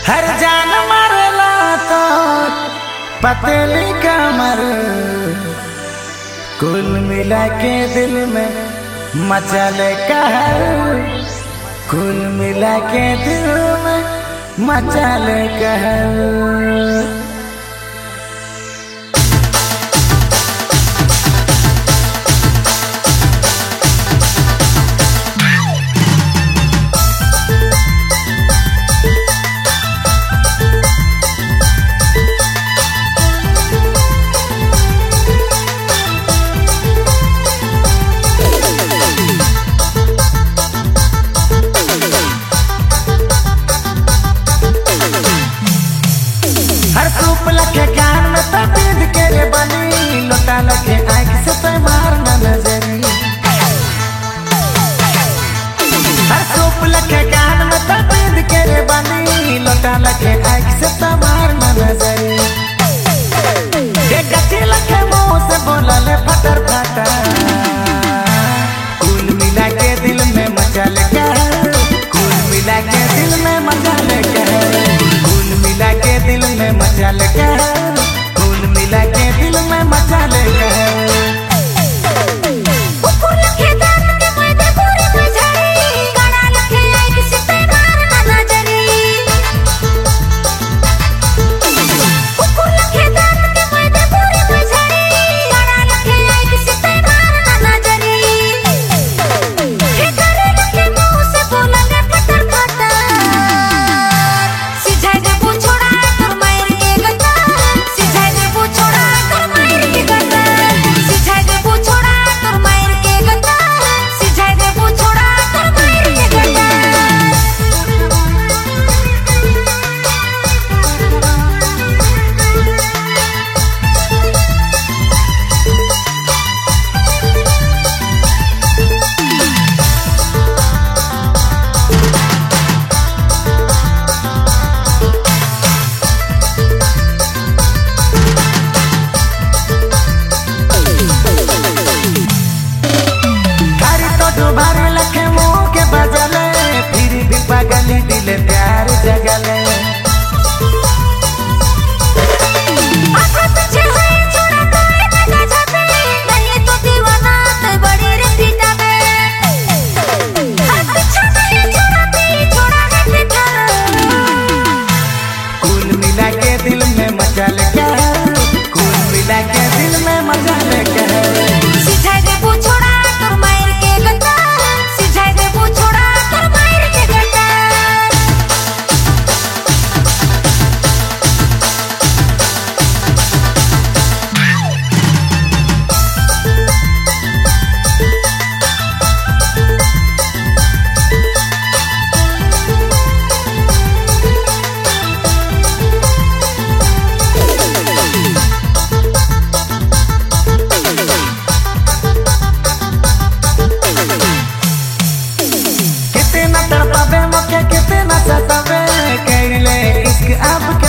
हर जान मरला तो पतली कमर कुल मिला के दिल में मचल कहर कुल मिला के दिल में मचल कहर हर सूप लखे कान में तबीद के रे बनी लोटा लखे आँख से तो मार न नजरी हर सूप लखे कान में तबीद के रे बनी लोटा लखे आँख से तो मार न नजरी ये गति लखे मुंह से बोला ले फटर फटर कुल मिला के दिल में मचल कर कुल मिला के दिल में मचल कर कुल मिला के दिल में मचल कर कुल मिला के दिल में मचल कर कुकुर लखे दांत के मैदे पूरी मझरी काना लखे आँख से ते मार ना नजरी कुकुर लखे दांत के मैदे पूरी मझरी काना लखे आँख से ते मार ना नजरी हे करे लखे मुंह से बोला ले फटर फटर सिझाई दे बुछोड़ा तोर मायर के गता सिझाई दे बुछोड़ा तोर मायर के गता सिझाई दे बुछोड़ा तोर मायर के गता सिझाई दे बुछोड़ा तोर मायर के गता घर तो दुबारे लखे मुंह के बजले फिर भी पगली दिल प्यार जगले आँखों पीछे है छोड़ा तो है ना जाते नहीं तो दीवाना तो बड़ी रे पीटा बे हाथ पीछे नहीं छोड़ा भी छोड़ा है फिकर कुल मिला के दिल में मचल कर कुल मिला के दिल में मचल कर सिझाई दे बुछोड़ा तोर मायर के गता सिझाई दे बुछोड़ा तोर मायर के गता कितना तड़पावे मौके कितना सतावे कैले इश्क अब के